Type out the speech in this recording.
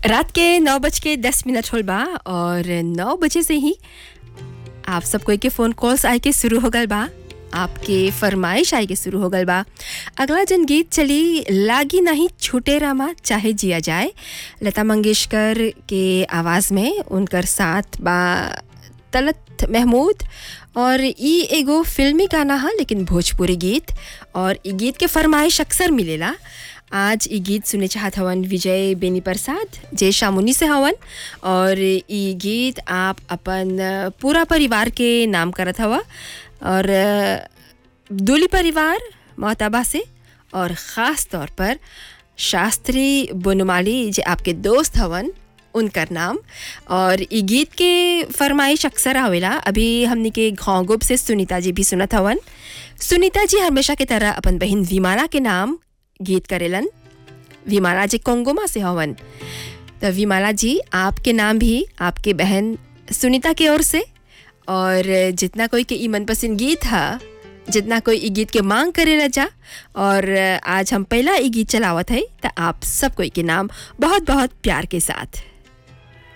रात के नौ बज के दस मिनट होल बा और नौ बजे से ही आप सब कोई के फ़ोन कॉल्स आए के शुरू हो गल बा आपके फरमाइश आए के शुरू हो गल बा अगला जन गीत चली लागी नहीं छूटे रामा चाहे जिया जाए लता मंगेशकर के आवाज़ में उनकर साथ बा तलत महमूद और ई एगो फिल्मी गाना है लेकिन भोजपुरी गीत और ई गीत के फरमाइश अक्सर मिलेला आज ई गीत सुने चाहत हवन विजय बेनी प्रसाद जय शामुनी से हवन और ई गीत आप अपन पूरा परिवार के नाम करत हवा और दूली परिवार मोहताबा से और ख़ास तौर पर शास्त्री बनमाली जो आपके दोस्त हवन उनकर नाम और ई गीत के फरमाइश अक्सर आवेला अभी हमने के घोंगुब से सुनीता जी भी सुनत हवन सुनीता जी हमेशा की तरह अपन बहन विमाना के नाम गीत करेलन विमाला जी कोंगोमा से हवन तो विमाला जी आपके नाम भी आपके बहन सुनीता की ओर से और जितना कोई के ई मनपसंद गीत है जितना कोई ई गीत के मांग करेला जा और आज हम पहला ई गीत चलावत है तो आप सब कोई के नाम बहुत बहुत प्यार के साथ